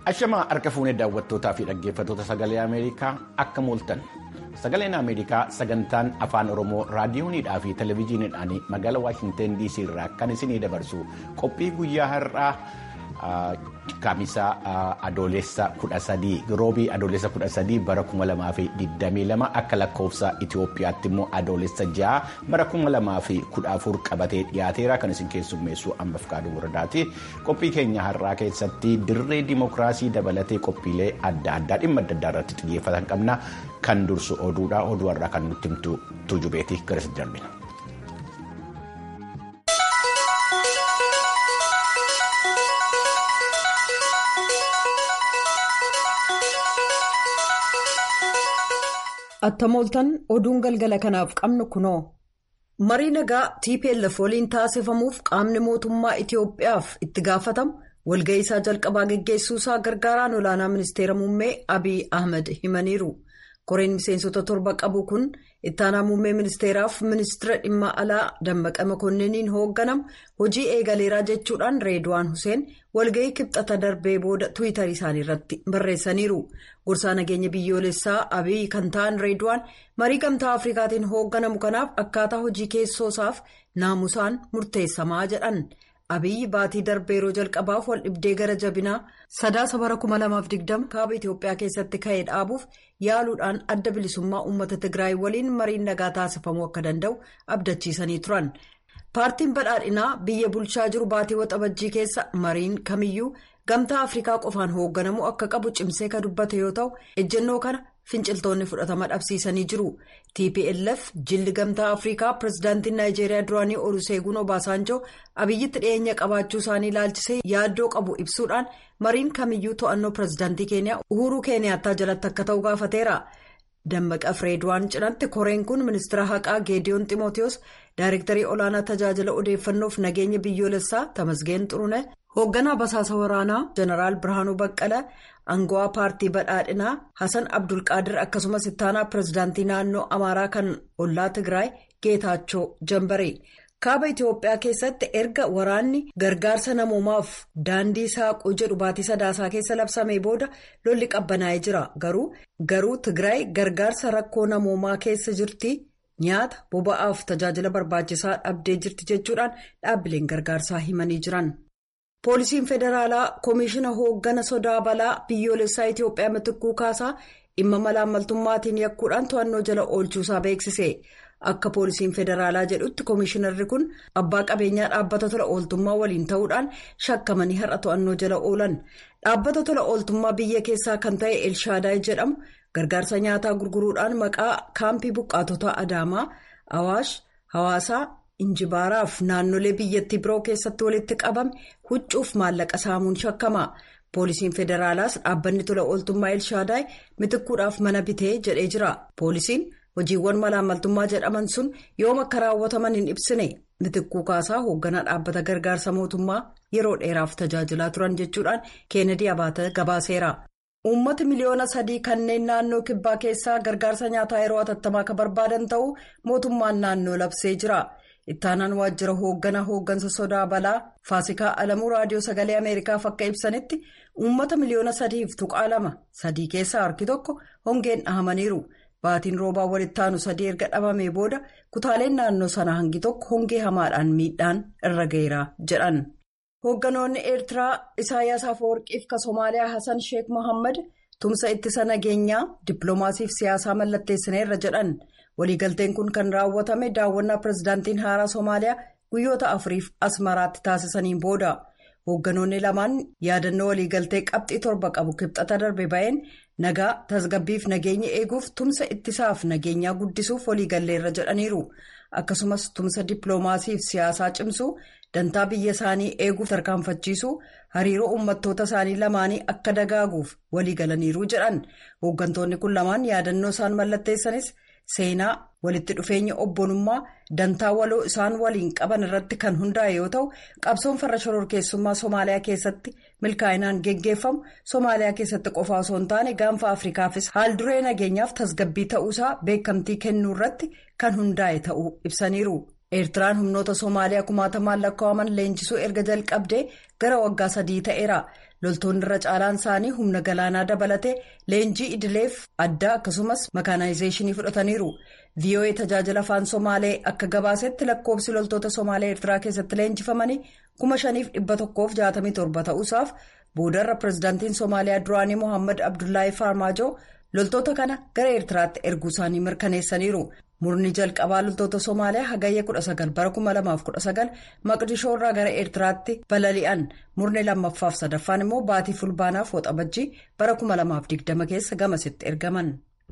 Ashamaa harka fuunee daawwattootaa fi dhaggeeffattoota sagalee Ameerikaa akka mooltan. Sagaleen Ameerikaa sagantaan afaan Oromoo raadiyoonidhaa fi televezyiiniidhaan magaalaa Waashinteen DC irraa kan isinii dabarsu qophii guyyaa har'aa kamisaa adoolessa 13 roobii adoolessa 13 bara 2022 akka lakkoofsa Itoophiyaatti immoo adoolessa 6 bara 2014 qabatee dhiyaateera kan isin keessummeessu amma Fikaaduu Waradaati. Qophii keenya har'aa keessatti dirree dimokiraasii dabalatee qophiilee adda addaa dhimma adda addaa irratti xiyyeeffatan qabna. Kan dursu oduudha. Oduu har'aa kan nutti himtu tuujubeeti garas darbina. Attamooltan oduun galgala kanaaf qabnu kunoo. Marii nagaa TPLF waliin taasifamuuf qaamni mootummaa Itoophiyaaf itti gaafatamu walga'ii isaa jalqabaa geggeessuusaa gargaaraan olaanaa ministeera muummee Abiy Ahmed himaniiru. Koreen miseensota torba qabu kun ittaanaa muummee ministeeraaf ministeera dhimma alaa Dammaqa Makonniiniin hoogganamu hojii eegaleeraa jechuudhaan Reedwaan Huseen walga'ii kibxata darbee booda Tiwiitarii isaanii irratti barreessaniiru. Gorsaa nageenya biyyoolessaa Abiy kan ta'an Reedwaan marii gamtaa Afrikaatiin hoogganamu kanaaf akkaataa hojii keessoosaaf naamusaan murteessamaa jedhan. Abiyyi baatii darbee yeroo jalqabaaf wal dhibdee gara jabinaa sadaasa bara 2020 kaaba Itoophiyaa keessatti ka'ee dhaabuuf yaaluudhaan adda bilisummaa uummata Tigraay waliin mariin nagaa taasifamuu akka danda'u abdachiisanii turan. Paartiin badhaadhinaa biyya bulchaa jiru baatii waxabajjii keessa mariin kamiyyuu gamtaa Afrikaa qofaan hoogganamuu akka qabu cimsee kan dubbate yoo ta'u ejjennoo kana finciltoonni fudhatama dhabsiisanii jiru. TPLF jilli gamtaa Afrikaa pirezidaantiin Naayijeeriyaa duraanii Oluseegun Obaasanjoo abiyyitti dhiyeenya qabaachuu isaanii ilaalchisee yaaddoo qabu ibsuudhaan mariin kamiyyuu to'annoo pirezidaantii keeniyaa Uhuruu Keeniyaattaa jalatti akka ta'u gaafateera. Dammaqa Fireedwaan cinatti koreen kun ministeera haqaa Geediyoon Ximootiyoos daayirektarii olaanaa tajaajila odeeffannoof nageenya biyyoolessaa Tamasgeen Xurune hoogganaa basaasa waraanaa Jeneraal Birhaanuu Baqqala aangawaa paartii badhaadhinaa Hasan Abdulqaadir akkasumas ittaanaa pirezidaantii naannoo Amaaraa kan ollaa Tigraay Geetaachoo Jambare. Kaaba Itoophiyaa keessatti erga waraanni gargaarsa namoomaaf daandii saaquu jedhu baatii sadaasaa keessa labsamee booda lolli qabbanaa'ee jira. Garuu garuu Tigraay gargaarsa rakkoo namoomaa keessa jirti nyaata boba'aaf tajaajila barbaachisaa dhabdee jirti jechuudhaan dhaabbileen gargaarsaa himanii jiran. Poolisiin federaalaa Komishiina hooggana sodaa balaa biyyoolessaa Itoophiyaa mitikkuu kaasaa dhimma malaammaltummaatiin yakkuudhaan to'annoo jala oolchuusaa beeksise. Akka poolisiin federaalaa jedhutti komishinarri kun abbaa qabeenyaa dhaabbata tola ooltummaa waliin ta'uudhaan shakkamanii har'a to'annoo jala oolan. Dhaabbata tola ooltummaa biyya keessaa kan ta'e Elshaadaay jedhamu gargaarsa nyaataa gurguruudhaan maqaa kaampii buqqaatota Adaamaa, Awaash, Hawaasaa, Injibaaraaf naannolee biyyattii biroo keessatti walitti qabame huccuuf maallaqa saamuun shakkama. Poolisiin federaalaas dhaabbanni tola ooltummaa Elshaadaay mitikkuudhaaf mana bitee jedhee jira. Poolisiin hojiiwwan malaammaltummaa jedhaman sun yoom akka raawwataman hin ibsine mitikkuu kaasaa hoogganaa dhaabbata gargaarsa mootummaa yeroo dheeraaf tajaajilaa turan jechuudhaan keenedii abaata gabaaseera. Uummata miliyoona sadii kanneen naannoo kibbaa keessaa gargaarsa nyaataa yeroo atattamaa akka barbaadan ta'uu mootummaan naannoo labsee jira. Ittaanaan waajjira hoogganaa hooggansa sodaa balaa Faasikaa Alamuu Raadiyoo Sagalee Ameerikaaf akka ibsanitti uummata miliyoona sadiif tuqaa lama sadii keessaa harki tokko hongeen dhahamaniiru. Baatiin roobaa walitti aanu sadii erga dhabamee booda kutaaleen naannoo sana hangi tokko hongee hamaadhaan miidhaan irra ga'eera jedhan. Hoogganoonni Eertiraa Isaayyaas Afeworqiif ka Somaaliyaa Hassan Sheek Mohaammed tumsa ittisa nageenyaa dippiloomaasiif siyaasaa mallatteessineerra jedhan. Waliigalteen kun kan raawwatame daawwannaa pirezidaantiin haaraa Somaaliyaa guyyoota afuriif asmaraatti taasisaniin booda. Hoogganoonni lamaan yaadannoo waliigaltee qabxii torba qabu kibxata darbe ba'een nagaa tasgabbiif nageenya eeguuf tumsa ittisaaf nageenyaa guddisuuf waliigalleerra jedhaniiru. Akkasumas tumsa dippiloomaasiif siyaasaa cimsuu dantaa biyya isaanii eeguuf tarkaanfachiisuu hariiroo uummattoota isaanii lamaanii akka dagaaguuf waliigalaniiru jedhan. Hooggantoonni kun lamaan yaadannoo isaan mallatteessanis. Seenaa walitti dhufeenya obbolummaa dantaa waloo isaan waliin qaban irratti kan hundaa'e yoo ta'u qabsoon farra shororkeessummaa Somaaliyaa keessatti milkaa'inaan geggeeffamu Somaaliyaa keessatti qofa osoo hin taane gaanfa Afrikaafis haalduree nageenyaaf tasgabbii ta'uusaa beekamtii kennuu irratti kan hundaa'e ta'uu ibsaniiru. eertiraan humnoota soomaaliyaa kumaatamaan lakkaa'aman leenjisuu erga jalqabdee gara waggaa sadii ta'eera loltoonni irra caalaan isaanii humna galaanaa dabalatee leenjii idileef addaa akkasumas makaanaayizeeshinii fudhataniiru voa tajaajila afaan somaalee akka gabaasetti lakkoofsi loltoota soomaalee eertiraa keessatti leenjifamanii kuma shaniif dhibba tokkoof jaatamii torba ta'uusaaf boodarra pirezidaantiin soomaaliyaa duraanii mohaammed abdullaahi faarmaajoo loltoota kana gara eertiraatti erguu isaanii mirkaneessaniiru. murni jalqabaa loltoota soomaaliyaa hagayya 19 bara 2019 maqdishoo irraa gara eertiraatti balali'an murni lammaffaaf sadaffaan immoo baatii fulbaanaaf waxabajjii bara 2020 keessa gamasitti ergaman.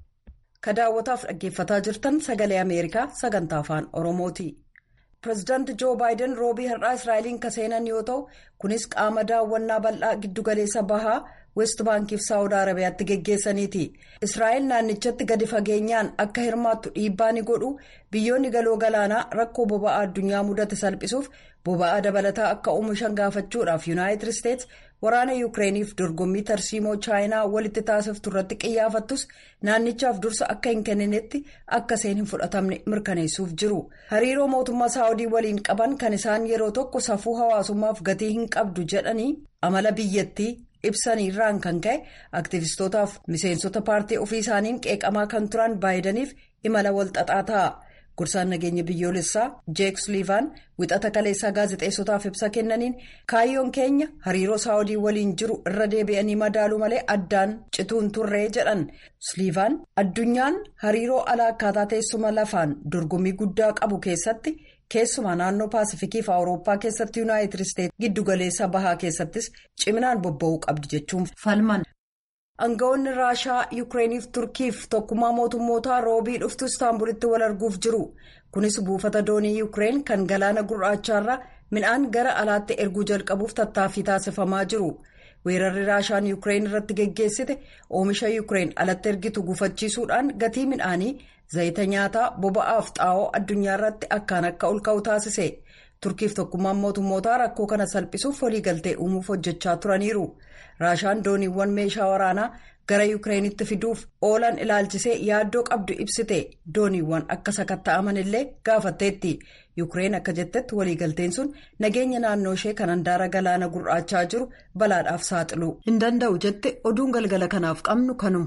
ka daawwataaf dhaggeeffataa jirtan sagalee ameerikaa sagantaa afaan oromooti. pireezidaanti joo baayiden roobii har'aa israa'eliin ka seenan yoo ta'u kunis qaama daawwannaa bal'aa giddugaleessa bahaa west baankiif saawud arabiyaatti geggeessaniiti israa'el naannichatti gadi fageenyaan akka hirmaattu dhiibbaa ni godhu biyyoonni galoo galaanaa rakkoo boba'aa addunyaa mudate salphisuuf boba'aa dabalataa akka oomishan gaafachuudhaaf yuunaayitid isteets waraana yuukireeniif dorgommii tarsiimoo chaayinaa walitti taasiftu irratti qiyyaafattus naannichaaf dursa akka hin kenninetti akka isheen hin fudhatamne mirkaneessuuf jiru hariiroo mootummaa saawudii waliin qaban kan isaan yeroo tokko safuu hawaasummaaf gatii hin qabdu jedhanii amala biyyattii ibsaniirraan kan ka'e aktiivistootaaf miseensota paartii ofii isaaniin qeeqamaa kan turan baayidaniif imala walxaxaa ta'a. Gursaan nageenya biyyoolessaa jeek suliivaan wixata kaleessaa gaazexeessotaaf ibsa kennaniin kaayyoon keenya hariiroo saawudii waliin jiru irra deebi'anii madaaluu malee addaan cituun turree jedhan suliivaan addunyaan hariiroo alaa akkaataa teessuma lafaan dorgommii guddaa qabu keessatti keessumaa naannoo paasifikii fi awurooppaa keessatti yuunaayitid isteetsi giddugaleessa bahaa keessattis ciminaan bobba'uu qabdi jechuun falman. Aangawoonni Raashaa Yukireeniif Turkiif tokkummaa mootummootaa roobii dhuftu Istaanbulitti wal arguuf jiru. Kunis buufata doonii Yukireen kan galaana gurraachaarraa midhaan gara alaatti erguu jalqabuuf tattaaffii taasifamaa jiru. Weerarri Raashaan Yukireen irratti geggeessite oomisha Yukireen alatti ergitu gufachiisuudhaan gatii midhaanii zayita nyaataa boba'aaf xaa'oo addunyaa irratti akkaan akka ol ka'u taasise. turkiif tokkummaan mootummootaa rakkoo kana salphisuuf waliigaltee uumuuf hojjechaa turaniiru raashaan dooniiwwan meeshaa waraanaa gara yukireenitti fiduuf oolan ilaalchisee yaaddoo qabdu ibsite dooniiwwan akka sakatta'aman illee gaafatteetti yukireen akka jettetti waliigalteen sun nageenya naannoo ishee kan handaara galaana gurraachaa jiru balaadhaaf saaxiluu hin danda'u jette oduun galgala kanaaf qabnu kanuma.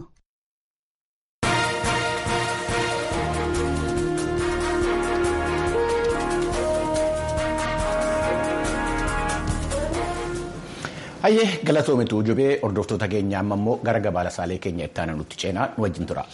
hayyee galatoomituu jubee hordoftoota keenya amma immoo gara gabaasaalee keenya itti aanaa nutti ceenaa nu wajjin tura.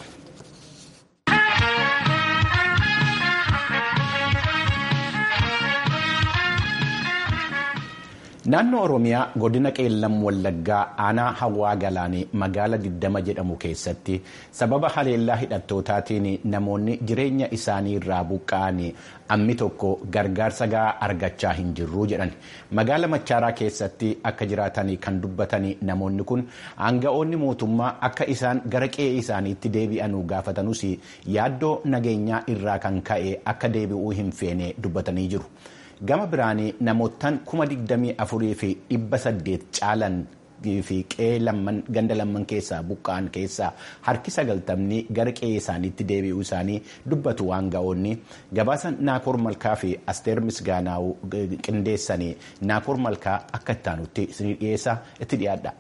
naannoo oromiyaa godina qeellam wallaggaa aanaa hawaa galaanii magaala 20 jedhamu keessatti sababa haleellaa hidhattootaatiin namoonni jireenya isaanii irraa buqqa'anii ammi tokko gargaarsa gahaa argachaa hin jirru jedhan magaala machaaraa keessatti akka jiraatanii kan dubbatanii namoonni kun aanga'oonni mootummaa akka isaan gara qe'ee isaaniitti deebi'anuu gaafatanuus yaaddoo nageenyaa irraa kan ka'e akka deebi'uu hin feene dubbatanii jiru. gama biraanii namootaan kuma digdamii afurii fi dhibba saddeet caalan fi qe'ee ganda lamman keessaa buqqa'an keessaa harki sagaltamni gara qe'ee isaaniitti deebi'uu isaanii dubbatu aanga'oonni gabaasa naakoor malkaa fi asteer misgaanaa'u qindeessanii naakoor malkaa akka ittaanutti isinii dhiyeessa itti dhiyaadha.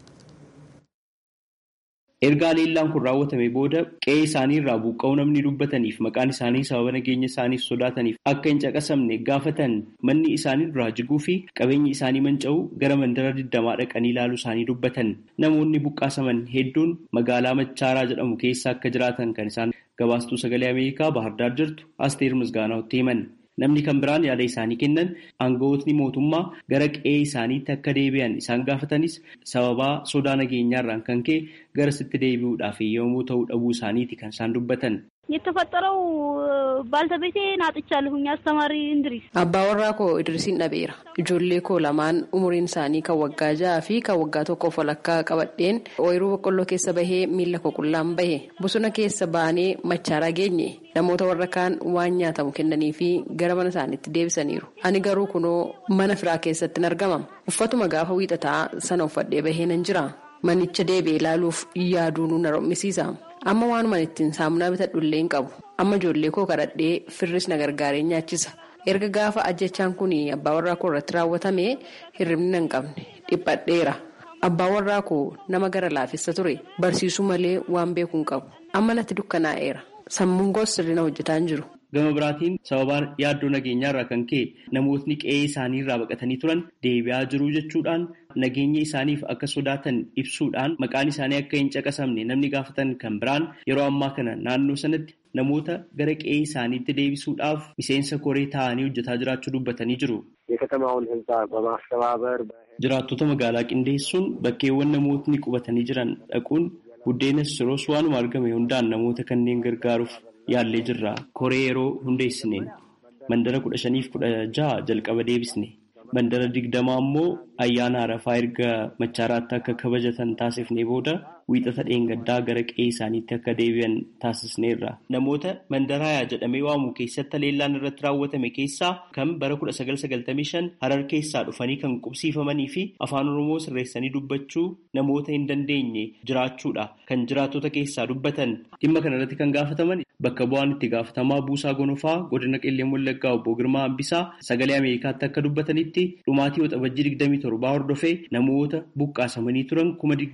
erga haleellaan kun raawwatame booda qe'ee isaanii irraa buqqa'uu namni dubbataniif maqaan isaanii sababa nageenya isaaniif sodaataniif akka hin caqasamne gaafatan manni isaanii duraa jiguu fi qabeenyi isaanii manca'uu gara mandara digdamaa dhaqanii ilaaluu isaanii dubbatan namoonni buqqaasaman hedduun magaalaa machaaraa jedhamu keessa akka jiraatan kan isaan gabaastuu sagalee ameerikaa bahardaar jirtu asteer misgaanaatti himan. namni kan biraan yaada isaanii kennan aangawootni mootummaa gara qe'ee isaaniitti akka deebi'an isaan gaafatanis sababaa sodaa nageenyaarraan kan ka'e garasitti deebi'uudhaaf yommuu ta'uu dhabuu isaaniiti kan isaan dubbatan. የተፈጠረው ባልተቤቴን አጥቻለሁኝ አስተማሪ እንድሪስ abbaa koo idrisiin dhabeera ijoollee koo lamaan umuriin isaanii kan waggaa ja'aa fi kan waggaa tokkoof walakkaa qabadheen ooyiruu boqqolloo keessa bahee miila koo qullaan bahe bosona keessa baanee machaaraa geenye namoota warra kaan waan nyaatamu kennanii fi gara mana isaaniitti deebisaniiru ani garuu kunoo mana firaa keessatti argama uffatuma gaafa wiixataa sana uffadhee bahee nan jira manicha deebi'ee ilaaluuf yaaduun na rommisiisa. amma waanuma ittiin saamunaa bitadhu illee hin qabu amma ijoollee koo kadhadhee firris na gargaaree nyaachisa erga gaafa ajjechaan kun abbaa warraa koo irratti raawwatame hirribni hin qabne dhiphadheera abbaa warraa koo nama gara laafessa ture barsiisuu malee waan beeku hin qabu amma natti dukkanaa'eera sammuun koos sirriina hojjetaa hin jiru. Gama biraatiin sababaan yaaddoo nageenyaa irraa kan ka'e namootni qe'ee isaanii irraa baqatanii turan deebi'aa jiru jechuudhaan nageenya isaaniif akka sodaatan ibsuudhaan maqaan isaanii akka hin caqasamne namni gaafatan kan biraan yeroo ammaa kana naannoo sanatti namoota gara qe'ee isaaniitti deebisuudhaaf miseensa koree ta'anii hojjetaa jiraachuu dubbatanii jiru. Jiraattota magaalaa qindeessuun bakkeewwan namootni qubatanii jiran dhaquun buddeenas siroos waanuma argame hundaan namoota kanneen gargaaruuf yaallee jirra. Koree yeroo hundeessineen mandara kudha shaniif kudha jaha jalqaba deebisne. Mandara digdamaa immoo ayyaana arafaa erga machaaraatti akka kabajatan taasifnee booda wiixata dheengaddaa gara qe'ee isaaniitti akka deebi'an taasisneerra. Namoota mandaraayaa jedhamee waamu keessatti leellaan irratti raawwatame keessaa kan bara 1995 harar keessaa dhufanii kan qubsiifamanii fi afaan oromoo sirreessanii dubbachuu namoota hin dandeenye jiraachuudha kan jiraattota keessaa dubbatan. Dhimma kanarratti kan gaafataman bakka bu'aan itti gaafatamaa buusaa gonofaa godina qilleen wallaggaa obbo Girmaa Hambisaa sagalee Ameerikaatti akka dubbatanitti dhumaatii waxabajjii 27 hordofee namoota buqqaasamanii turan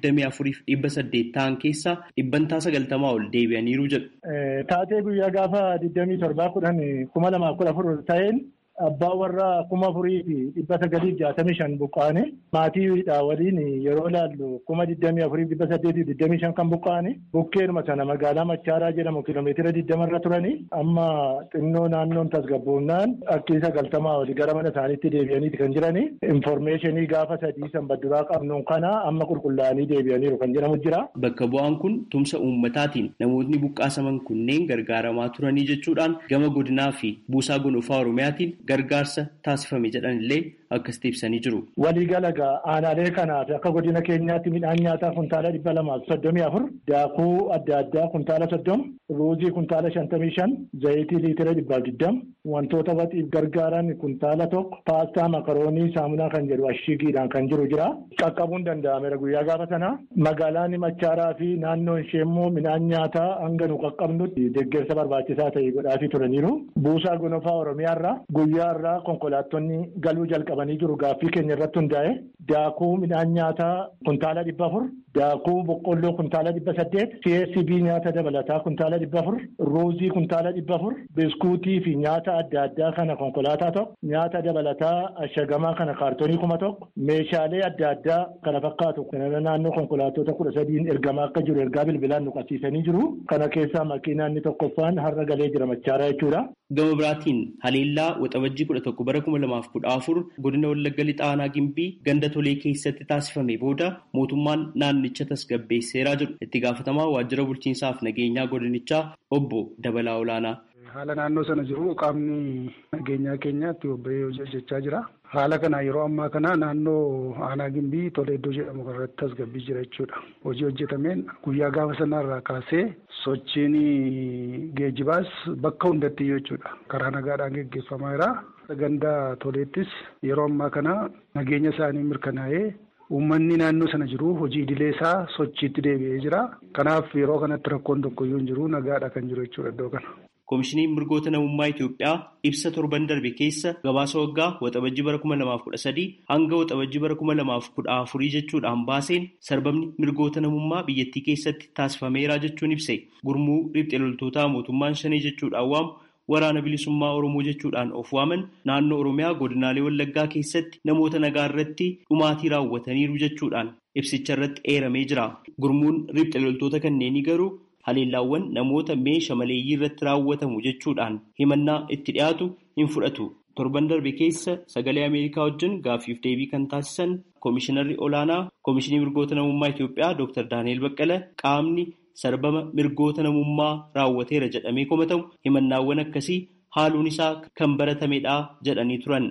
24,000 saddeet ta'an keessaa dhibbantaa sagaltamaa ol deebi'aniiru jedhu. Taatee guyyaa gaafa 27 kudhan kuma lamaaf kudha afur ta'een abbaa warraa kuma afurii fi dhibba sagaliif jaatamii shan buqqaane maatiidha waliin yeroo ilaallu kuma digdamii afurii dhibba saddeetiif digdamii shan kan buqqaane bukkeedhuma sana magaalaa Machaaraa jedhamu kiiloomeetira digdama irra turani amma xinnoo naannoon tasgabboonnaan akkii sagaltamaa olii gara mana isaaniitti deebi'aniiti kan jirani infoormeeshinii gaafa sadii sanbadduraa qabnuun kana amma qulqullaa'anii deebi'aniiru kan jedhamu jira. Bakka bu'aan kun tumsa uummataatiin namootni buqqaasaman kunneen gargaaramaa turanii jechuudhaan gama godinaa fi buusaa gonofaa oromiyaatiin gargaarsa taasifame jedhan illee akkasitti ibsanii jiru. Waliigala aanaalee kanaaf akka godina keenyaatti midhaan nyaataa kuntaala dhibba lamaaf soddomii afur daakuu adda addaa kuntaala soddoma ruuzii kuntaala shantamii shan zayitii liitira dhibbaaf digdama wantoota waxiif gargaaran kuntaala tokko paastaa makaroonii saamunaa kan jedhu ashigiidhaan kan jiru jira. Qaqqabuun danda'ameera guyyaa gaafa sana magaalaan machaaraa fi naannoon ishee immoo midhaan nyaataa hanga nu qaqqabnutti deeggarsa barbaachisaa ta'e godhaafii turaniiru. Buusaa gonofaa Oromiyaarraa guyyaa irraa konkolaattonni galuu jalqabanii jiru gaaffii keenya irratti hundaa'e daakuu midhaan nyaataa kuntaala dhibba afur daakuu boqqolloo kuntaala dhibba saddeet csb nyaata dabalataa kuntaala dhibba afur ruuzii kuntaala dhibba afur biskuutii fi nyaata adda addaa kana konkolaataa tokko nyaata dabalataa ashagamaa kana kaartoonii kuma tokko meeshaalee adda addaa kana fakkaatu kana naannoo konkolaattota kudha sadiin ergamaa akka jiru ergaa bilbilaan nu qabsiisanii jiru kana keessaa makiinaan tokkoffaan har'a galee jira machaaraa jechuudha. Gama biraatiin haleellaa waxabajjii kudha tokko bara kuma lamaaf kudha afur godina wallagga lixaa aanaa gimbii ganda tolee keessatti taasifame booda mootummaan naannicha tasgabbeesseeraa jiru itti gaafatamaa waajjira bulchiinsaaf nageenyaa godinichaa obbo Dabalaa Olaanaa. Haala naannoo sana jiru qaamni nageenyaa keenyaatti bobba'ee hojii hojjechaa jira. Haala kana yeroo ammaa kana naannoo aanaa gimbii tolee iddoo jedhamu irratti tasgabbii jira jechuudha. Hojii hojjetameen guyyaa gaafa sanarraa kaasee sochiin geejibaas bakka hundatti jechuudha. Karaa nagaadhaan geggeeffamaa jira. Ganda toleettis yeroo ammaa kana nageenya isaanii mirkanaa'ee uummanni naannoo sana jiru hojii idilee isaa sochiitti deebi'ee jira. Kanaaf yeroo kanatti rakkoon tokkoyyuu hin jiru nagaadha kan jiru jechuudha iddoo kana. Koomishiniin mirgoota namummaa Itoophiyaa ibsa torban darbe keessa gabaasa waggaa waxabajjii bara kuma lamaaf kudha sadii hanga waxabajjii bara kuma lamaaf kudha afurii jechuudhaan baaseen sarbamni mirgoota namummaa biyyattii keessatti taasifameera jechuun ibse gurmuu riphxee loltootaa mootummaan shanii jechuudhaan waamu waraana bilisummaa Oromoo jechuudhaan of waaman naannoo Oromiyaa godinaalee Wallaggaa keessatti namoota nagaa irratti dhumaatii raawwataniiru jechuudhaan ibsicha irratti eeramee jira. Gurmuun riphxee loltoota kanneenii garuu haleellaawwan namoota meeshaa maleeyyii irratti raawwatamu jechuudhaan himannaa itti dhiyaatu hin fudhatu. Torban darbe keessa sagalee Ameerikaa wajjin gaaffiif deebii kan taasisan Koomishinarri Olaanaa Koomishinii Mirgoota Namummaa Itoophiyaa Dr. Daani'el Baqqala qaamni sarbama mirgoota namummaa raawwateera jedhamee komatamu himannaawwan akkasii haaluun isaa kan baratamedha jedhanii turan.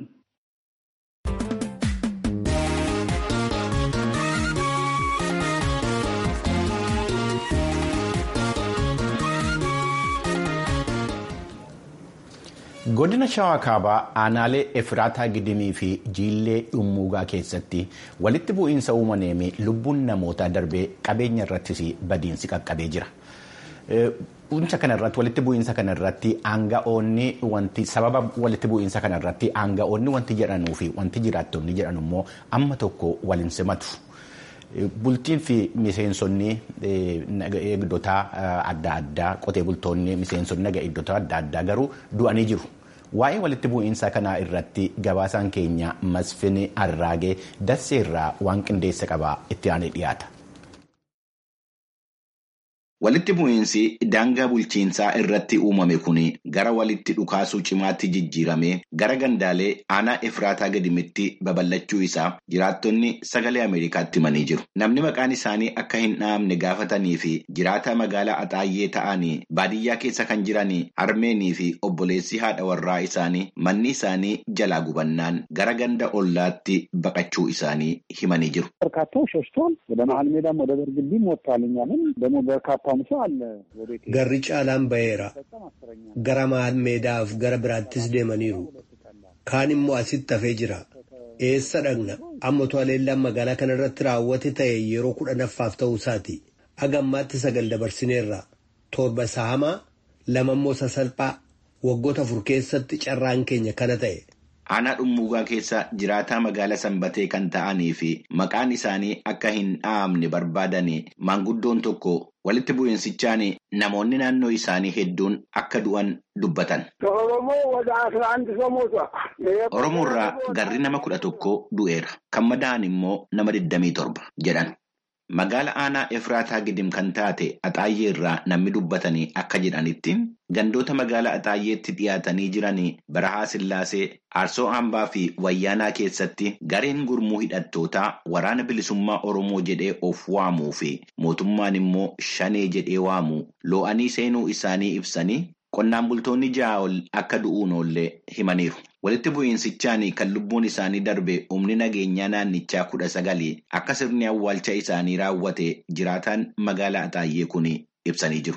godina shawaa kaabaa aanaalee efraataa gidimii fi jiillee dhummuugaa keessatti walitti bu'iinsa uumameen lubbuun namootaa darbee qabeenya irrattis badiinsi qaqqabee jira. bu'iinsa kanarratti walitti bu'iinsa kanarratti aanga'oonni wanti sababa walitti bu'iinsa kanarratti aanga'oonni wanti jedhanuu fi wanti jiraattonni jedhan immoo amma tokko waliin simatu. Bultiin fi miseensonni eegdota adda addaa qotee bultoonni miseensonni naga eegdota adda addaa garuu du'anii jiru. Waa'ee walitti bu'iinsa kanaa irratti gabaasaan keenya Masfin Arraagee Dasseerraa waan qindeessa qabaa itti aanee dhiyaata. Walitti bu'iinsi daangaa bulchiinsaa irratti uumame kun gara walitti dhukaasuu cimaatti jijjiiramee gara gandaalee aanaa Efraataa gadimitti babal'achuu isaa jiraattonni sagalee Ameerikaatti himanii jiru. Namni maqaan isaanii akka hin dhahamne gaafatanii fi jiraataa magaalaa Axaayyee ta'anii baadiyyaa keessa kan jiran Armeenii fi obboleessi haadha warraa isaanii manni isaanii jalaa gubannaan gara ganda ollaatti baqachuu isaanii himanii jiru. Garri caalaan ba'eera. Gara maal meedaaf gara biraattis deemaniiru. Kaan immoo asitti hafee jira. Eessa dhaqna? Amma to'aleellaan magaalaa kana irratti raawwate ta'e yeroo kudhanaffaaf ta'uu isaati. Aga ammaatti sagal dabarsineerra. Torba sahamaa, lama immoo sasalphaa. Waggoota afur keessatti carraan keenya kana ta'e. Aanaa dhummuugaa keessa jiraataa magaalaa sanbatee kan ta'anii fi maqaan isaanii akka hin dhahamne barbaadanii maanguddoon tokko walitti bu'iinsichaan namoonni naannoo isaanii hedduun akka du'an dubbatan. Oromoo irraa garri nama kudha tokko du'eera. Kan madaa'an immoo nama 27 jedhan. Magaala aanaa Efraataa gidim kan taate Axaayyee irraa namni dubbatanii akka jedhanitti gandoota magaalaa Axaayyeetti dhiyaatanii jiranii Barahaa Sillaasee, Aarsoo Hambaa fi Wayyaanaa keessatti gareen gurmuu hidhattootaa waraana bilisummaa Oromoo jedhee of waamuu fi mootummaan immoo shanee jedhee waamu loo'anii seenuu isaanii ibsanii qonnaan bultoonni ja'a ol akka du'uun oollee himaniiru. Walitti bu'iinsichaan kan lubbuun isaanii darbe humni nageenyaa naannichaa kudha sagali akka sirni awwaalcha isaanii raawwate jiraataan magaalaa Axaayyee kun ibsanii jiru.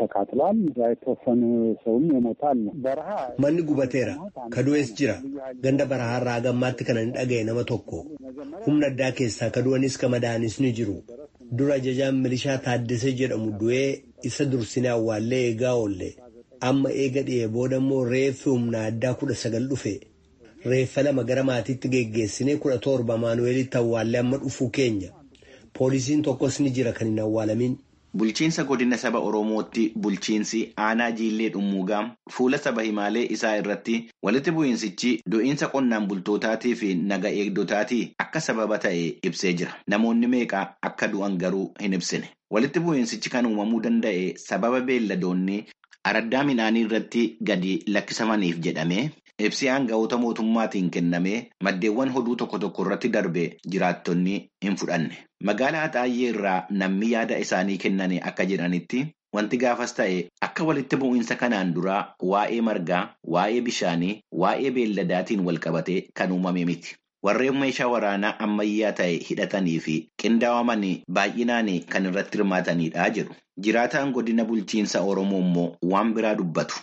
Manni gubateera. Kadu'ees jira. Ganda barahaarraa gammaatti kana hin dhaga'e nama tokko. Humna addaa keessaa kadu'anis ka madaa'anis ni jiru. Dura ajajaan milishaa Taaddasee jedhamu du'ee isa dursinee awwaallee eegaa oolle. Amma eega dhi'ee booda immoo reeffi humna addaa kudha sagal dhufe. Reeffa lama gara maatiitti geggeessinee kudha torba Maanuweelitti awwaallee amma dhufuu keenya. Poolisiin tokkos ni jira kan hin awwaalamin. Bulchiinsa godina saba Oromootti bulchiinsi aanaa jiillee dhummuugaa fuula saba himaalee isaa irratti walitti bu'iinsichi du'iinsa qonnaan bultootaatii fi naga eegdotaatii akka sababa ta'e ibsee jira. Namoonni meeqa akka du'an garuu hin ibsine. Walitti bu'iinsichi kan uumamuu danda'e sababa beelladoonni araddaa midhaanii irratti gadi lakkisamaniif jedhamee ibsi aanga'oota mootummaatiin kennamee maddeewwan hoduu tokko tokko irratti darbe jiraattonni hin fudhanne. Magaalaa Axaayyee irraa namni yaada isaanii kennan akka jedhanitti wanti gaafas ta'e akka walitti bu'iinsa kanaan duraa waa'ee margaa, waa'ee bishaanii, waa'ee beelladaatiin walqabatee kan uumame miti. Warreen meeshaa waraanaa ammayyaa ta'e hidhatanii fi qindaa'aman baay'inaan kan irratti hirmaatanidha jedhu. Jiraataan godina bulchiinsa Oromoo immoo waan biraa dubbatu.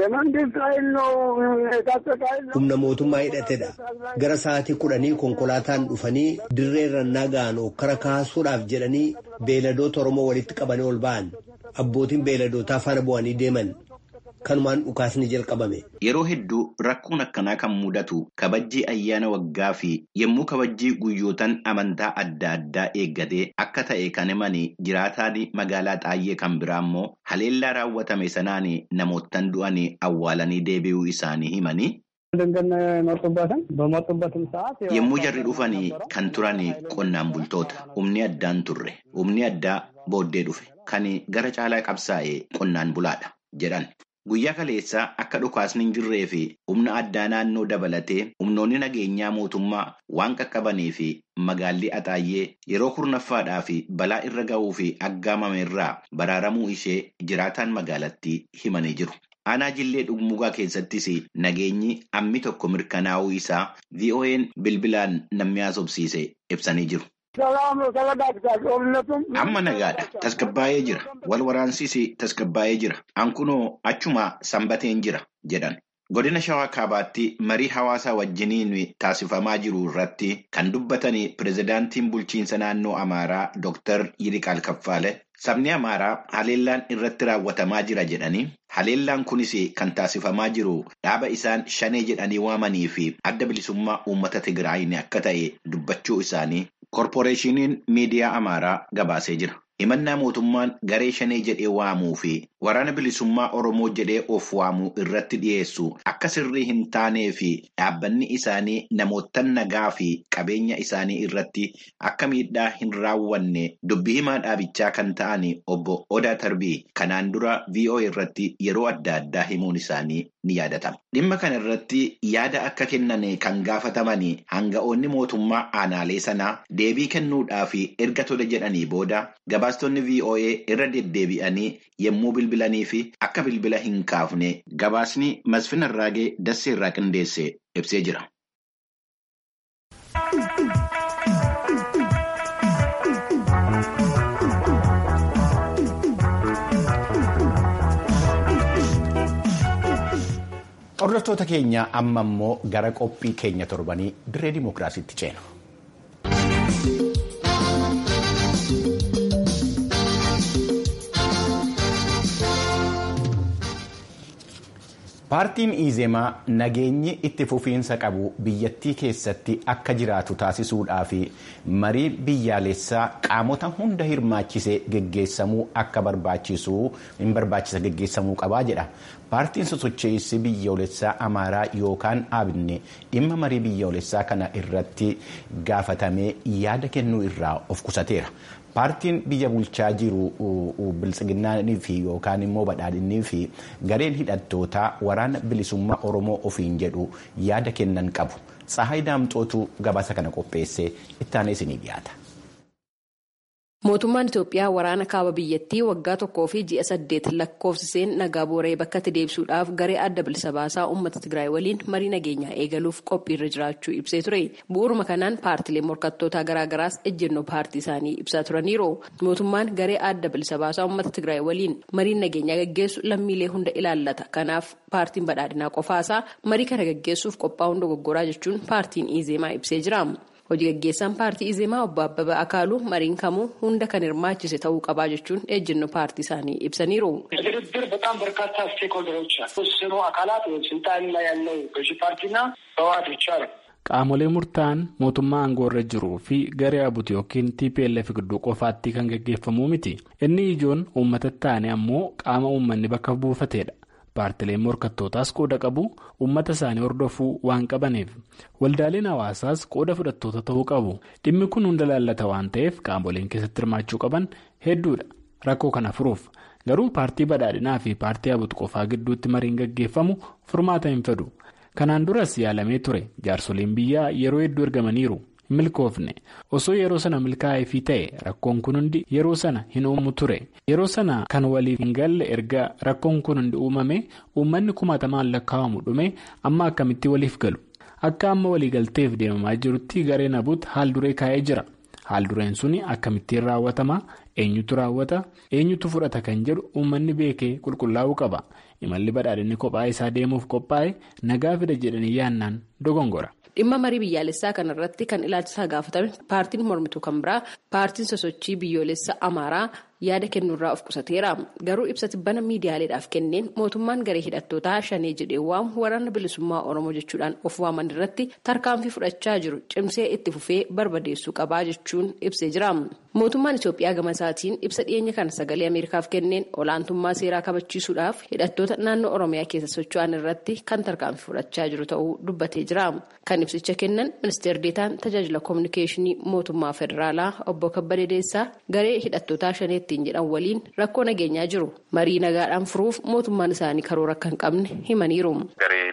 Humna mootummaa hidhatedha. Gara sa'aatii kudhanii konkolaataan dhufanii dirree rannaa ga'an okkara kaasuudhaaf jedhanii beeladoota Oromoo walitti qabanii ol ba'an. Abbootiin beeladootaa faana bu'anii deeman. Kanumaan dhukaasni jalqabame. Yeroo hedduu rakkoon akkanaa kan mudatu kabajjii ayyaana waggaa fi yommuu kabajjii guyyootaan amantaa adda addaa eeggatee akka ta'e kan himanii jiraataan magaalaa xaayyee kan biraa immoo haleellaa raawwatame sanaan namoottan du'anii awwaalanii deebi'uu isaanii himanii. Yommuu jarri dhufanii kan turan qonnaan bultoota humni addaan turre humni addaa booddee dhufe kan gara caalaa qabsaa'e qonnaan bulaadha jedhan. Guyyaa kaleessaa akka dhukaasni hin jirree fi humna addaa naannoo dabalatee humnoonni nageenyaa mootummaa waan qaqqabanii fi magaalli Axaayyee yeroo kurnaffaadhaa fi balaa irra ga'uu fi aggaamame irraa baraaramuu ishee jiraataan magaalattii himanii jiru. Aanaa jillee dhugmugaa keessattis nageenyi ammi tokko mirkanaa'uu isaa VOA'n bilbilaan namni haasofsiise ibsanii jiru. Amma nagaadha. Tasgabbaa'ee jira. Wal waraansiis tasgabbaa'ee jira. Ankunoo achuma sanbateen jira jedhan. Godina Shawaa Kaabaatti marii hawaasaa wajjiniin taasifamaa jiru irratti kan dubbatan pirezidaantiin bulchiinsa naannoo Amaaraa Dr. Yiriqaal Kaffaale sabni Amaaraa haleellaan irratti raawwatamaa jira jedhanii haleellaan kunis kan taasifamaa jiru dhaaba isaan shanee jedhanii waamanii fi adda bilisummaa uummata Tigraayin akka ta'e dubbachuu isaanii korporeeshiniin miidiyaa Amaaraa gabaasee jira. himannaa mootummaan garee shanee jedhee waamuu fi waraana bilisummaa oromoo jedhee of waamuu irratti dhiyeessu akka sirrii hin taanee fi dhaabbanni isaanii namoota nagaa fi qabeenya isaanii irratti akka miidhaa hin raawwanne dubbii himaa dhaabichaa kan ta'an obbo Odaa Tarbii kanaan dura VOA irratti yeroo adda addaa himuun isaanii ni yaadatama. Dhimma kana irratti yaada akka kennan kan gaafataman hanga'oonni mootummaa aanaalee sanaa deebii kennuudhaaf erga tola jedhanii booda gabaastonni VOA irra deddeebi'anii yommuu bilbilanii fi akka bilbila hin kaafne gabaasni Masfin Arraagee Dassee irraa qindeesse ibsee jira. Hordoftoota keenya amma immoo gara qophii keenya torbanii dirree dimookiraasiitti ceena. Paartiin Izemaa nageenyi itti fufiinsa qabu biyyattii keessatti akka jiraatu taasisuudhaa fi marii biyyaalessaa qaamota hunda hirmaachisee geggeessamuu akka barbaachisu hin barbaachisa geggeessamuu qabaa jedha. Paartiin sosocheessi biyyoolessaa Amaaraa yookaan Abinne dhimma marii biyyoolessaa kana irratti gaafatamee yaada kennuu irraa of qusateera. Paartiin biyya bulchaa jiru biltsiginnaanii fi yookaan immoo badhaadhinnii fi gareen hidhattootaa waraana bilisummaa Oromoo ofiin jedhu yaada kennan qabu. Tsahaay Daamxootu gabaasa kana qopheessee ittaanee isinii dhiyaata. Mootummaan Itoophiyaa waraana kaaba biyyattii waggaa tokkoo fi ji'a saddeet lakkoofsiseen nagaa booree bakkatti deebisuudhaaf garee adda bilisa baasaa uummata Tigraay waliin marii nageenyaa eegaluuf qophiirra jiraachuu ibsee ture. Bu'uuruma kanaan paartilee morkattootaa garaagaraas ejjennoo paartii isaanii ibsaa turaniiru. Mootummaan garee adda bilisa baasaa uummata Tigraay waliin mariin nageenyaa gaggeessu lammiilee hunda ilaallata. Kanaaf paartiin badhaadhinaa qofaasaa marii kana gaggeessuuf qophaa'uun dogoggoraa jechuun paartiin Izeemaa ibsee jira. Hojii gaggeessaan paartii Izeemaa obbo Abbabaa Akaaluu mariin kamuu hunda kan hirmaachise ta'uu qabaa jechuun ejjennoo paartii isaanii ibsaniiru. ድርድር በጣም በርካታ ስቴክሆልደሮች ተወሰኑ አካላት ስልጣን ላይ ያለው ገዢ ፓርቲና ህወሓት ብቻ ነው። Qaamolee murtaa'an mootummaa aangoo irra jiruu fi garee abuti yookiin TPLF gidduu qofaatti kan gaggeeffamuu miti. Inni ijoon uummata taane ammoo qaama uummanni bakka buufatedha. Paartileen morkattootaas qooda qabu uummata isaanii hordofuu waan qabaniif waldaaleen hawaasaas qooda fudhattoota ta'uu qabu dhimmi kun hunda laallata waan ta'eef qaamoleen keessatti hirmaachuu qaban hedduudha rakkoo kana furuuf garuu paartii badhaadhinaa fi paartii abutu qofaa gidduutti mariin gaggeeffamu furmaata hin fedhu kanaan duras yaalamee ture jaarsoliin biyyaa yeroo hedduu ergamaniiru. milkoofne osoo yeroo sana milkaa'eefii ta'e rakkoon kun hundi yeroo sana hin uumu ture yeroo sana kan waliif hin galle erga rakkoon kun hundi uumame uummanni kumaatamaan lakkaa'amu dhume amma akkamitti waliif galu akka amma waliigalteef deemamaa jirutti gareen abuut haal duree kaa'ee jira haal dureen suni akkamittiin raawwatama eenyutu raawwata eenyutu fudhata kan jedhu uummanni beekee qulqullaa'uu qaba imalli badhaadhinni kophaa isaa deemuuf qophaa'e nagaa fida jedhanii yaannaan dogongora. dhimma marii biyyaalessaa kana irratti kan ilaalchisaa gaafatame paartiin mormituu kan biraa paartiin sosochii biyyoolessa amaaraa yaada kennuurraa of qusateera garuu ibsa tibbana miidiyaaleedhaaf kenneen mootummaan garee hidhattootaa shanee jedhee waamu waraana bilisummaa oromoo jechuudhaan of waaman irratti tarkaanfii fudhachaa jiru cimsee itti fufee barbadeessuu qabaa jechuun ibsee jira mootummaan itoophiyaa gama isaatiin ibsa dhiyeenya kana sagalee ameerikaaf kenneen olaantummaa seeraa kabachiisuudhaaf hidhattoota naannoo oromiyaa keessa socho'an irratti kan tarkaanfii fudhachaa jiru ta'uu dubbatee jira kan ibsicha kennan ministeer deetaan tajaajila koominikeeshinii mootummaa federaalaa obbo kabbadee deessaa garee hidhattootaa shaneetti jedhan waliin rakkoo nageenyaa jiru marii nagaadhaan furuuf mootummaan isaanii karoora akka hin qabne himaniiru. garee hidhattoota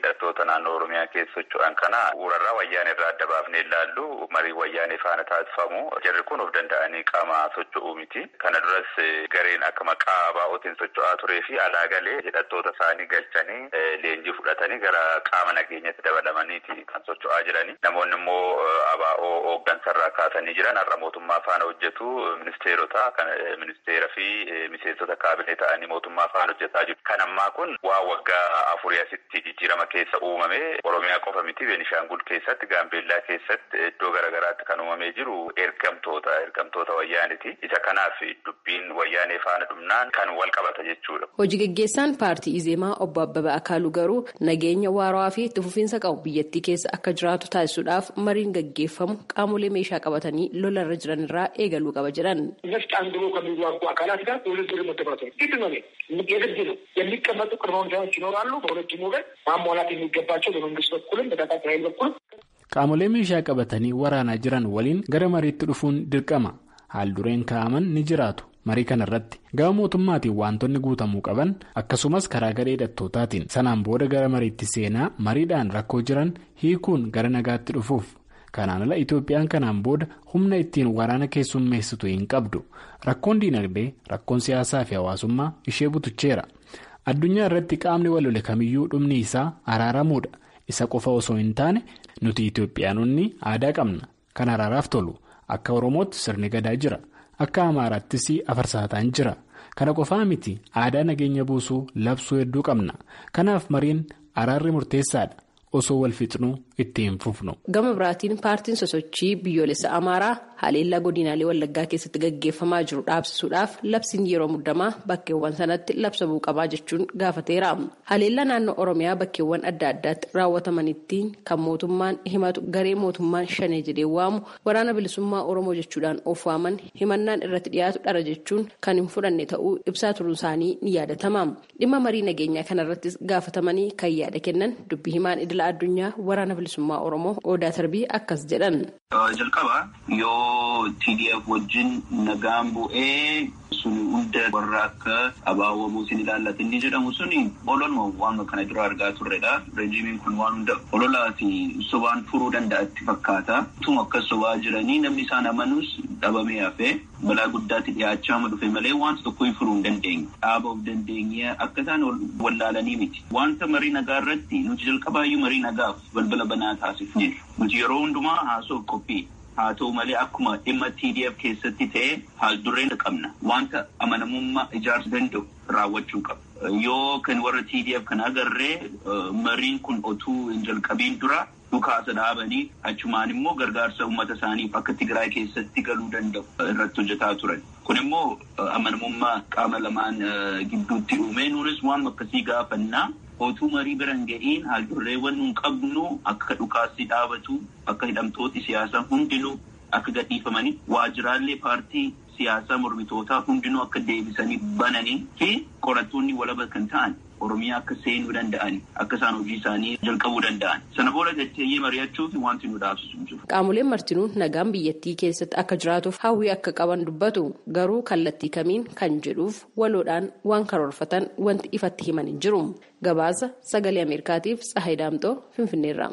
naannoo Oromiyaa keessa socho'an kana urarraa wayyaanee irraa adda baafnee ilaallu marii wayyaanee faana taasifamu jarri kun of danda'anii qaama socho'uu miti. Kana duras gareen akka maqaa baa'ootiin socho'aa turee fi alaa galee hidhattoota isaanii galchanii leenjii fudhatanii gara qaama nageenyatti dabalamaniiti kan socho'aa jirani. Namoonni immoo abaa'oo hooggansarraa kaasanii jiran har'a mootummaa faana hojjetu ministeerota kan ministeera fi miseensota kaabinee ta'anii mootummaa faana hojjetaa jiru. Kan ammaa kun waa waggaa afurii asitti jijjiirama keessa uumame Oromiyaa qofa miti Beenishaangul keessatti Gaambeellaa keessatti iddoo garaagaraatti kan uumamee jiru ergamtoota ergamtoota wayyaaniti. Isa kanaaf dubbiin wayyaanee faana dhumnaan kan wal qabata jechuudha. Hojii gaggeessaan paartii Izeemaa obbo Abbabaa Akaaluu garuu nageenya waaraa fi itti fufiinsa qabu biyyattii keessa akka jiraatu taasisuudhaaf mariin gaggeeffamu qaamolee meeshaa qabatanii lolarra jiran irraa eegaluu qaba jedhan. ነፍጥ አንግቦ ከሚዋጉ አካላት ጋር ውድድር መደባት ነው። ግድ ነው፣ የግድ ነው። የሚቀመጡ ቅድመ ሁኔታዎች ይኖራሉ። በሁለቱም ወገን ማሟላት የሚገባቸው በመንግስት በኩልም በታጣቂ ኃይል በኩል Qaamolee meeshaa qabatanii waraanaa jiran waliin gara mariitti dhufuun dirqama. Haal dureen kaa'aman ni jiraatu. Marii kana irratti gama mootummaatiin wantoonni guutamuu qaban akkasumas karaa garee hidhattootaatiin sanaan booda gara mariitti seenaa mariidhaan rakkoo jiran hiikuun gara nagaatti dhufuuf. Kanaan ala Itoophiyaan kanaan booda humna ittiin waraana keessummeessitu hin qabdu. Rakkoon diinagdee, rakkoon siyaasaa fi hawaasummaa ishee butucheera. Addunyaa irratti qaamni walole kamiyyuu dhumni isaa araaramuudha. Isa qofa osoo hin taane nuti Itoophiyaanonni aadaa qabna. Kan araaraaf tolu. Akka Oromootti sirni gadaa jira. Akka Amaaraattis afarsaataan jira. Kana qofaa miti aadaa nageenya buusuu labsuu hedduu qabna. Kanaaf mariin araarri murteessaadha. Osoo wal fixnuu itti hin fufnu. Gama biraatiin paartiin sosochii biyyoolessa Amaaraa haleellaa godinaalee Wallaggaa keessatti gaggeeffamaa jiru dhaabsisuudhaaf labsiin yeroo muddamaa bakkeewwan sanatti labsamuu qabaa jechuun gaafateera. Haleellaa naannoo Oromiyaa bakkeewwan adda addaatti raawwatamanitti kan mootummaan himatu garee mootummaan shanee jedhee waamu waraana bilisummaa Oromoo jechuudhaan of waaman himannaan irratti dhiyaatu dhara jechuun kan hin fudhanne ta'uu ibsaa turuun isaanii ni yaadatama. Dhimma marii nageenyaa kanarrattis gaafatamanii kan yaada kennan dubbii himaan idila addunyaa waraana bilisummaa Oromoo Odaa Tarbii akkas jedhan. Jalqaba yoo TDF wajjin nagaan bu'ee suni hunda warra akka abaawwamuu sin ilaallatu inni jedhamu suni ololuma waan kana dura argaa turredha. Rejiimiin kun waan hunda ololaa fi sobaan furuu danda'atti fakkaata. Tuma akka sobaa jiranii namni isaan amanus dhabamee hafee balaa guddaatti dhiyaachaa dhufe malee wanta tokko hin furuu hin dandeenye. Dhaaba of dandeenye akka isaan wallaalanii miti. Wanta marii nagaa irratti nuti jalqabaayyuu marii nagaaf balbala banaa taasifneerra. Nuti yeroo hundumaa haasoo qophii. haa ta'u malee akkuma dhimma TDF keessatti ta'e haal dureen qabna wanta amanamummaa ijaarsuu danda'u raawwachuu qaba. Yoo kan warra TDF kan agarree mariin kun otuu hin jalqabiin dura dhukaasa dhaabanii achumaan immoo gargaarsa uummata isaaniif akka Tigraay keessatti galuu danda'u irratti hojjetaa turan. Kun immoo amanamummaa qaama lamaan gidduutti uume nuunis waan akkasii gaafannaa. Otuu marii biran ga'iin haaldurreewwan nun qabnu akka dhukaasni dhaabatu akka hidhamtooti siyaasaa hundinuu akka gadhiifamanii waajjiraalee paartii siyaasaa mormitootaa hundinuu akka deebisanii bananii fi qorattoonni walaba kan ta'an Oromiyaa akka seenuu danda'an akka isaan hojii isaanii jalqabuu danda'an sana booda gacheeyyee mari'achuuf wanti nu dhaabsisu jiru. Qaamoleen martinuu nagaan biyyattii keessatti akka jiraatuuf hawwii akka qaban dubbatu garuu kallattii kamiin kan jedhuuf waloodhaan waan karoorfatan wanti ifatti himan hin jiru. Gabaasa sagalee Ameerikaatiif Tsahayi Daamxoo Finfinneerra.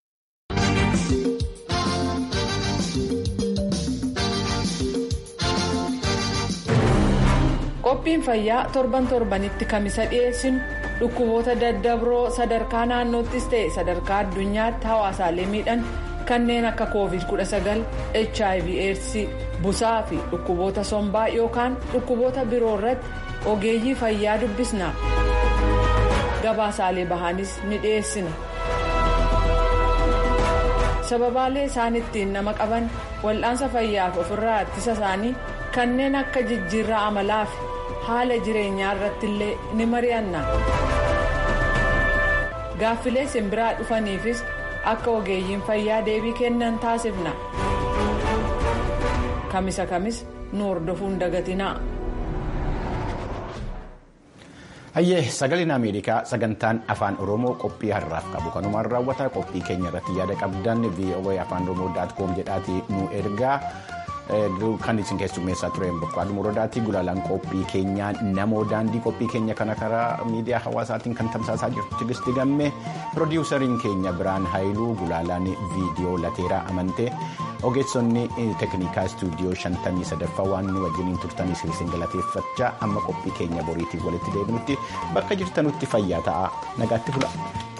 qophiin fayyaa torban torbanitti kamisa dhiyeessinu dhukkuboota daddabroo sadarkaa naannoottis ta'e sadarkaa addunyaatti hawaasaalee miidhan kanneen akka covid 19 hiv aids busaa fi dhukkuboota sombaa yookaan dhukkuboota biroo irratti ogeeyyii fayyaa dubbisna gabaasaalee bahaanis ni dhiyeessina sababaalee isaan ittiin nama qaban wal'aansa fayyaaf ofirraa ittisa isaanii kanneen akka jijjiirraa amalaa fi haala jireenyaa irratti illee ni mari'anna gaaffilee simbiraa dhufaniifis akka ogeeyyiin fayyaa deebii kennan taasifna kamisa kamis nu hordofuun dagatinaa. Hayyee sagaleen Ameerikaa sagantaan afaan Oromoo qophii har'aaf qabu kanumaan raawwata qophii keenya irratti yaada qabdan VOA afaan Oromoo.com jedhaatii nu ergaa kan isin keessummeessaa tureen boqqaadhu muradaatti gulaalaan qophii keenyaa namoo daandii qophii keenya kana karaa miidiyaa hawaasaatiin kan tamsaasaa jirtu tigisti gammee piroodiwusariin keenya biraan haayiluu gulaalaan viidiyoo lateeraa amantee ogeessonni teeknikaa istuudiyoo shantamii sadaffaa waan nu wajjiniin turtaniif isin galateeffachaa amma qophii keenya boriitiin walitti deebinutti bakka jirtanutti fayyaa ta'aa nagaatti bula.